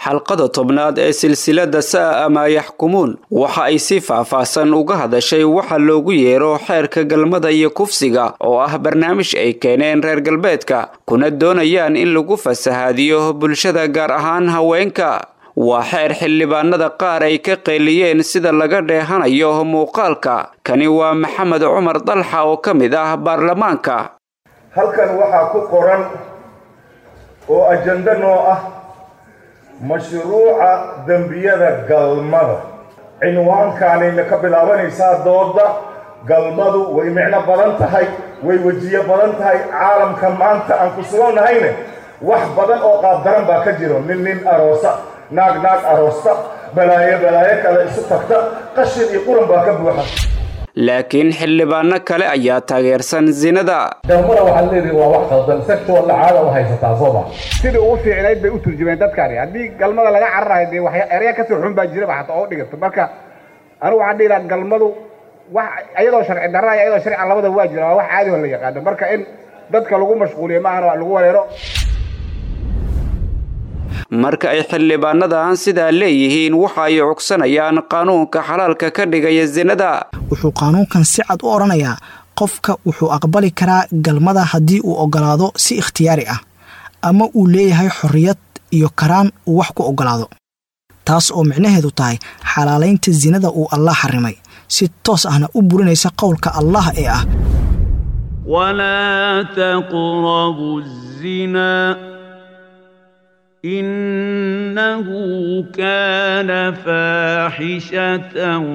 xalqada tobnaad ee silsilada sa'a amaa yaxkumuun waxa ay si faahfaahsan uga hadashay waxa loogu yeero xeerka galmada iyo kufsiga oo ah barnaamij ay keeneen reer galbeedka kuna doonayaan in lagu fasahaadiyo bulshada gaar ahaan haweenka waa xeer xildhibaanada qaar ay ka qeyliyeen sida laga dheehanayo muuqaalka kani waa maxamed cumar dalxa oo ka mid ah baarlamaanka halkan waxaa ku qoran oo ajando noo ah mashruuca dembiyada galmada cinwaankaanayna ka bilaabanaysaa dooda galmadu way micno badan tahay way wejiyo badan tahay caalamka maanta aan ku sugannahayne wax badan oo qaabdaran baa ka jiro nin nin aroosa naag naag aroosta balaayo balaayo kale isu tagta qashin iyo quran baa ka buuxa laakiin xildhibaano kale ayaa taageersan zinada galmada waxaad leedihi waa wax qaldan sexual lacaada u haysataa soo ma sidai ugu fiicnayd bay u turjumeen dadkaani haddii galmada laga cararayo dee wax erya kasoo xun baa jiraba xataa oo dhigato marka anigu waxaan dhihi lahaa galmadu wax iyadoo sharci darra iyo iyadoo sharci labadaba waa jira waa wax caadi oo la yaqaano marka in dadka lagu mashquuliyo maahan waa lagu wareero marka ay xildhibaanadan sidaa leeyihiin waxa ay cugsanayaan qaanuunka xalaalka ka dhigaya zinada wuxuu qaanuunkan si cad u odhanayaa qofka wuxuu aqbali karaa galmada haddii uu ogolaado si ikhtiyaari ah ama uu leeyahay xorriyad iyo karaan uu wax ku ogolaado taas oo micnaheedu tahay xalaalaynta zinada uu allah xarimay si toos ahna u burinaysa qowlka allah ee ah walaa taqrabu zina innahu kaana faaxishatan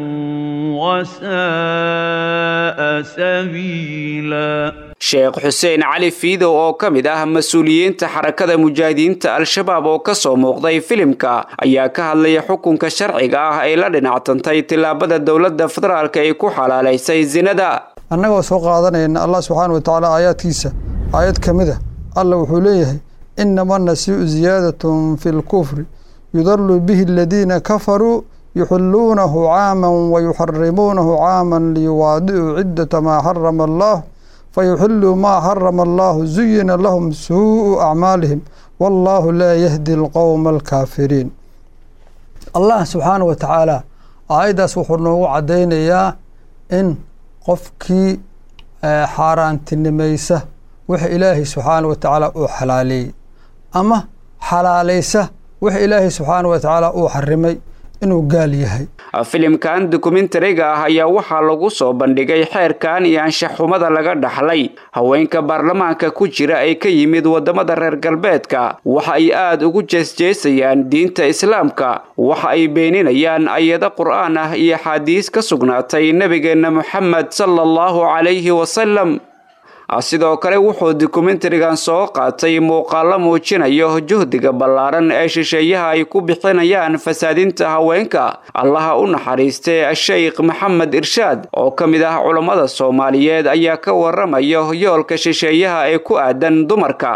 wasa'a sabiila sheekh xuseen cali fiidow oo ka mid ah mas-uuliyiinta xarakada mujaahidiinta al-shabaab oo ka soo muuqday filimka ayaa ka hadlaya xukunka sharciga ah ay la dhinactantay tillaabada dowladda federaalka ay ku xalaalaysay zinada annagoo soo qaadanayna allah subxaana wa tacaala aayaadkiisa aayad ka mid a alla wuxuu leeyahay inama nasiicu ziyaadatun fi lkufri yudalu bihi aladiina kafaruu yuxiluunahu caaman wayuxarimuunahu caaman liyuwaadicuu ciddata maa xarama allah fayuxiluu maa xarama allahu zuyina lahum suu'u acmaalihim wallaahu laa yahdi alqowma alkaafiriin allah subxaana wa tacaala aayaddaas wuxuu noogu caddaynayaa in qofkii xaaraantinimaysa wix ilaahay subxaana wa tacaala uu xalaaleeyey ama xalaalaysa wix ilaahay subxaana wa tacaala uu xarimay inuu gaal yahay filimkan dokumentariga ah ayaa waxaa lagu soo bandhigay xeerkan iyo anshaxumada laga dhaxlay haweenka baarlamaanka ku jira ee ka yimid waddamada reer galbeedka waxa ay aada ugu jeesjeesayaan diinta islaamka waxa ay beeninayaan ayado qur'aan ah iyo axaadiis ka sugnaatay nebigeenna moxamed sala allahu calayhi wasalam sidoo kale wuxuu dokumentarigan soo qaatay muuqaalo muujinayo juhdiga ballaaran ee shisheeyaha ay ku bixinayaan fasaadinta haweenka allaha u naxariistay sheikh maxamed irshaad oo ka mid ah culammada soomaaliyeed ayaa ka waramayo yoolka shisheeyaha ee ku aadan dumarka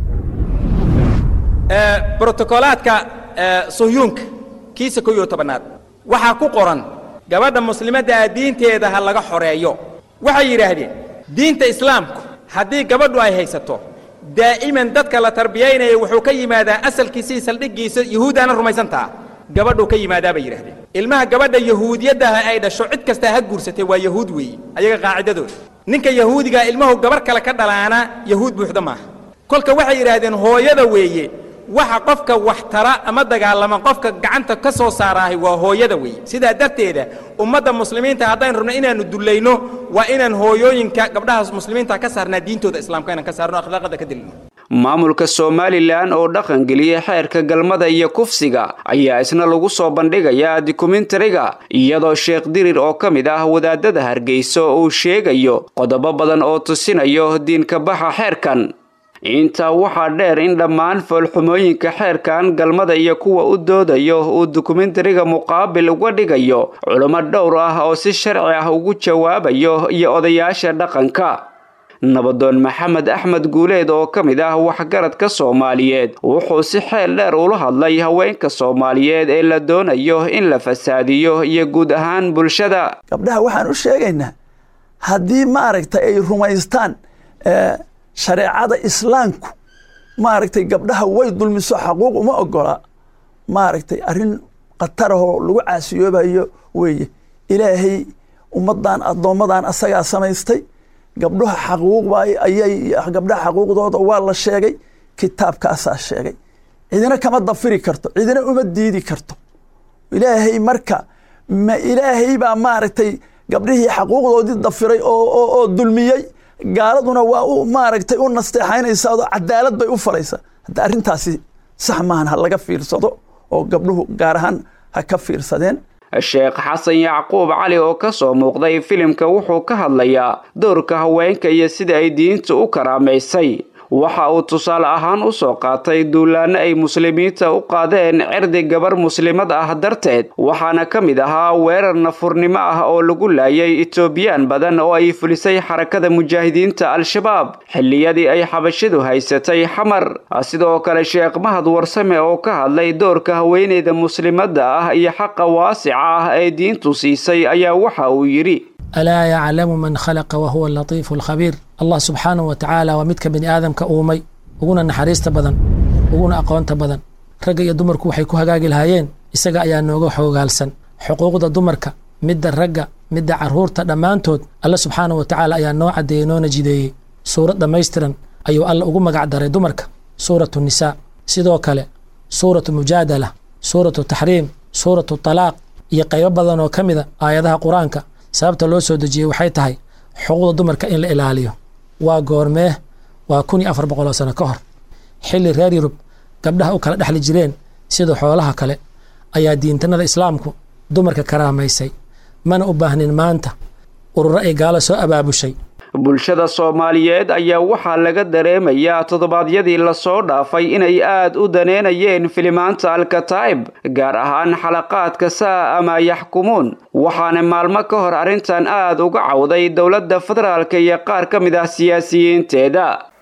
brotokolaadka suhyuunka kiisa kow iyo tobanaad waxaa ku qoran gabadha muslimadda ah diinteeda ha laga xoreeyo waxay yidhaahdeen diinta islaamku haddii gabadhu ay haysato daa'iman dadka la tarbiyaynaya wuxuu ka yimaadaa asalkiisii saldhiggiisa yahuudaana rumaysantaa gabadhuu ka yimaadaa bay yidhahdeen ilmaha gabadha yahuudiyaddaha ay dhasho cid kastaa ha guursatay waa yahuud weeye ayaga qaacidadooda ninka yahuudigaa ilmahu gabarh kale ka dhalaana yahuud buuxda maaha kolka waxay yidhaahdeen hooyada weeye waxa qofka wax tara ama dagaalama qofka gacanta ka soo saaraahay waa hooyada weeye sidaa darteeda ummadda muslimiinta haddaynu rabno inaannu dullayno waa inaan hooyooyinka gabdhaha muslimiinta ka saarnaa diintooda islaamka inaan ka saarno akhlaaqada ka dilino maamulka somalilan oo dhaqangeliyay xeerka galmada iyo kufsiga ayaa isna lagu soo bandhigayaa dokumentariga iyadoo sheekh dirir oo ka mid ah wadaadada hargeyso uu sheegayo qodobo badan oo tusinayo diinka baxa xeerkan intaa waxaa dheer in dhammaan foolxumooyinka xeerkan galmada iyo kuwa u doodayo uu dokumentariga muqaabil uga dhigayo culummo dhowr ah oo si sharci ah ugu jawaabayo iyo odayaasha dhaqanka nabadoon maxamed axmed guuleed oo ka mid ah waxgaradka soomaaliyeed wuxuu si xeel dheer ula hadlay haweenka soomaaliyeed ee la doonayo in la fasaadiyo iyo guud ahaan bulshada gabdhaha waxaan u sheegaynaa haddii maaragtay ay rumaystaan shareecada islaamku maaragtay gabdhaha way dulmiso xaquuq uma ogola maaragtay arrin khatarahoo lagu caasiyoobayo weeye ilaahay ummaddan addoommadan asagaa samaystay gabdhaha xaquuqba ayay gabdhaha xaquuqdooda waa la sheegay kitaabkaasaa sheegay cidina kama dafiri karto cidina uma diidi karto ilaahay marka ma ilaahay baa maaragtay gabdhihii xaquuqdoodii dafiray oo dulmiyey gaaladuna waa u maaragtay u nasteexaynaysaa oo cadaalad bay u falaysaa hadda arrintaasi sax maahan ha laga fiirsado oo gabdhuhu gaar ahaan ha ka fiirsadeen sheekh xasan yacquub cali oo ka soo muuqday filimka wuxuu ka hadlayaa doorka haweenka iyo sida ay diintu u karaamaysay waxa uu tusaale ahaan u soo qaatay duulaanno ay muslimiinta u qaadeen cirdi gabar muslimad ah darteed waxaana ka mid ahaa weerar nafurnimo ah oo lagu laayay etoobiyaan badan oo ay fulisay xarakada mujaahidiinta al-shabaab xilliyadii ay xabashidu haysatay xamar sidoo kale sheekh mahad warsame oo ka hadlay doorka haweeneyda muslimadda ah iyo xaqa waasica ah ee diintu siisay ayaa waxa uu yidhi alaa yaclamu man khalaqa wahuwa alatiifu alkhabiir allah subxaanahu wa tacaala waa midka bini aadamka uumay uguna naxariista badan uguna aqoonta badan ragga iyo dumarku waxay ku hagaagi lahaayeen isaga ayaa nooga xoogaalsan xuquuqda dumarka midda ragga midda carruurta dhammaantood alle subxaanahu wa tacaala ayaa noo caddeeyey noona jideeyey suurad dhammaystiran ayuu alle ugu magac daray dumarka suuratu nisaa sidoo kale suuratu mujaadala suuratu taxriim suuratu talaaq iyo qaybo badan oo ka mida aayadaha qur-aanka sababta loo soo dejiyey waxay tahay xuquuqda dumarka in la ilaaliyo waa goormee waa kun iyo afar boqol oo sano ka hor xilli reer yurub gabdhaha u kala dhexli jireen sida xoolaha kale ayaa diintanada islaamku dumarka karaamaysay mana u baahnin maanta ururo ay gaalo soo abaabushay bulshada soomaaliyeed ayaa waxaa laga dareemayaa toddobaadyadii lasoo dhaafay inay aad u daneynayeen filimaanta alkataa'ib gaar ahaan xalaqaadka saa ama yaxkumuun waxaana maalmo ka hor arrintan aad uga cawday dowladda federaalka iyo qaar ka mid ah siyaasiyiinteeda